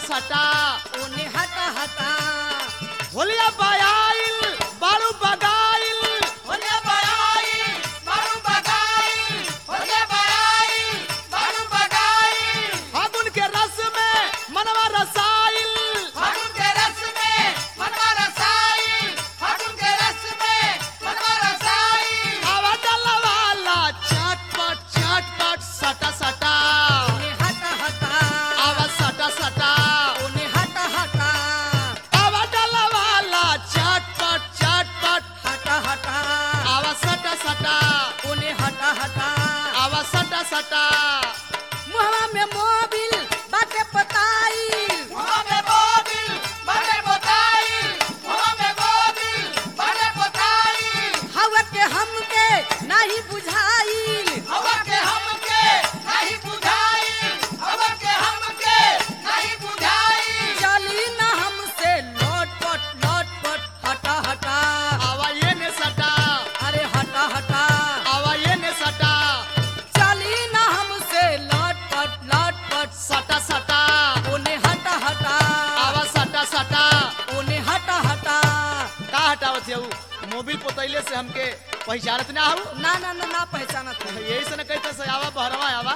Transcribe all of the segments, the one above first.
सटा ओने हटा हटा होलिया बायाइल बारू बगाइल ओने बड़ाई बारू बगाई ओने बड़ाई बारू बगाई फागुन के रस में मनवा रसाइल फागुन के रस में मनवा रसाई फागुन के रस में मनवा रसाई आवा डलवाला चटपट चटपट सटा सटा ओने हटा हटा आवा सटा सटा ओने हटा हटा आवा डलवाला चटपट चटपट हटा हटा आवा सटा सटा ओने हटा हटा आवा सटा सटा मुहवा में मोबिल बाटे पताई मुहवा में मोबिल बाटे पताई मुहवा में मोबिल बाटे पताई हवा के हमके नहीं बुझाइल हवा के हमके नहीं बुझाइल हवा के हमके नहीं बुझाइल चली न हमसे लोटपट लोटपट हटा हटा आवा ये ने सटा अरे हटा हटा आवा ये ने सटा चली न हमसे लटपट लटपट सटा सटा ओने हटा हटा आवा सटा सटा ओने हटा हटा का हटावत हऊ मोबिल पोतैले से हमके पहचानत ना हऊ ना ना ना ना पहचानत है यही से न कहते से आवा बहरवा आवा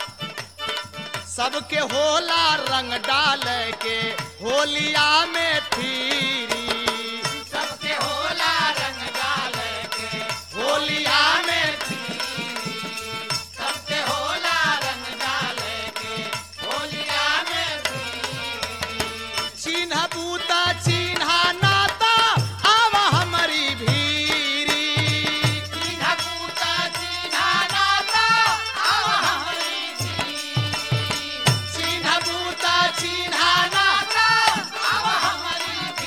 सबके होला रंग डाल के होलिया में फिरी सबके होला रंग डाल के होलिया में सबके होला रंग डाल के होलिया में चिन्ह बूता चिन्ह नाता आवा हमारी भीरी चिन्ह पूता चिन्ह नाता आवा हमारी चिन्ह बूता चिन्ह नाता आवा हमारी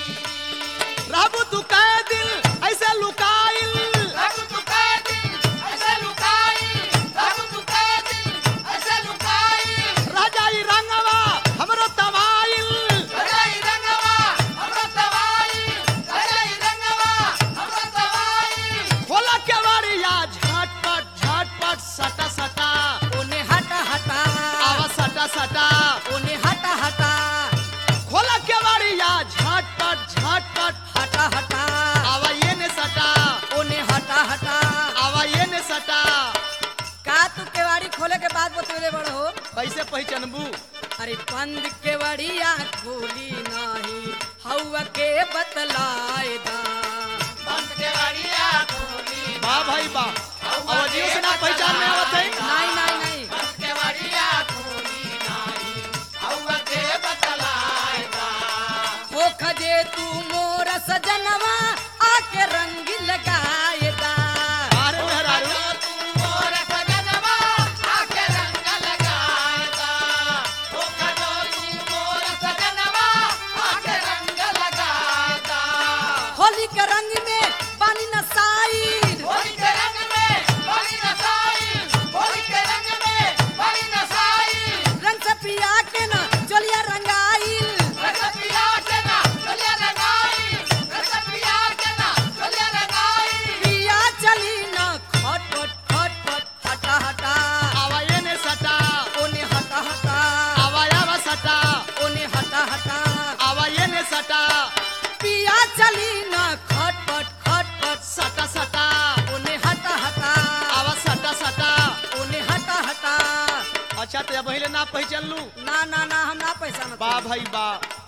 रहबू तू कह दिल ऐसे लुकाइल रब तू कह दिल ऐसे लुकाई रब तू कह दिल ऐसे लुकाई राजाई रंगवा हमरो तवाइल रजाई रंगवा हमरा तवाई रजाई रंगवा हमरा तवाई खोला के बारिया झटपट झटपट सटा सटा ओने हटा हटा आवा सटा सटा ओने हटा हटा खोला के बारिया झटपट झटपट हटा हटा आवा ये ने सटा ओने हटा हटा आवा ये ने सटा का तू केवाड़ी खोले के बाद बतौले बड़ हो कैसे पहचानबू अरे बंद केवड़िया खोली नाही हवा के बतलाए दा बंद केवड़िया खोली वाह भाई वाह अवधियों से ना पहचान में आवत है नहीं नहीं नहीं बंद केवड़िया खोली नाही हवा के बतलाए दा हो खजे तू मोर सजनवा आके रंग लगाए दा अरे मेहरारू तू मोर सजनवा आके रंग लगाए दा हो खजो तू मोर सजनवा आके रंग लगाए दा होली के रंग में पानी नसाई होली के रंग में पानी नसाई होली के रंग में पानी नसाई रंग से पिया के ना चलिया रंगाई रंग से पिया के ना चलिया रंगाई रंग से पिया के ना चलिया रंगाई पिया चली ना खटपट खटपट हटा हटा आवा ये ने सटा ओने हटा हटा आवा आवा सटा ओने हटा हटा आवा ये ने सटा पिया चली ना खटपट खटपट सटा सटा ओने हटा हटा आवा सटा सटा ओने हटा हटा अच्छा तो पहले ना पहचान लू ना ना ना हम ना पहचानत बा भाई बा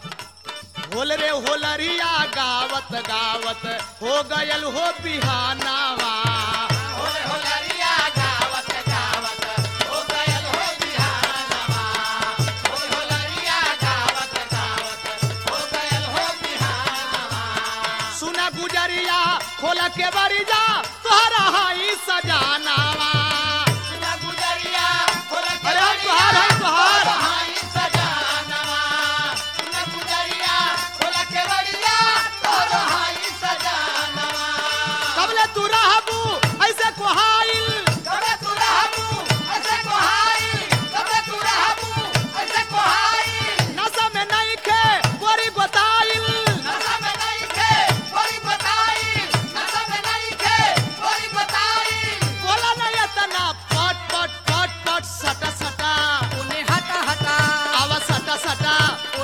होल रे होलरिया गावत गावत हो गयल हो बिहानावा होले होलरिया गावत गावत हो गयल हो बिहानवा होले होलरिया गावत गावत हो गयल हो बिहानवा सुना गुजरिया खोल के बरिया तोहरा हाई सजानावा सुना गुजरिया होले अरे हम तुहार है तुहार हाई सजानवा सुना गुजरिया होले के बरिया तोरो हाई सजानवा कबले तू रहबू ऐसे कोहाइल कबे तू रहबू ऐसे कोहाई कबे तू रहबू ऐसे कोहाई नशा में नहीं खे गोरी गोताइल नशा में नहीं थे कोई बताई नशा में नहीं थे कोई बताई बोला नहीं इतना पट पट पट पट सटा सटा उन्हें हटा हटा आवा सटा सटा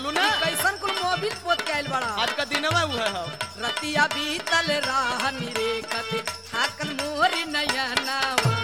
बोलू ना कैसन कुल मोबिल पोत के आइल बड़ा आज का दिन में हुए हो रतिया बीतल राह निरेखत थाकल मोरी नयनावा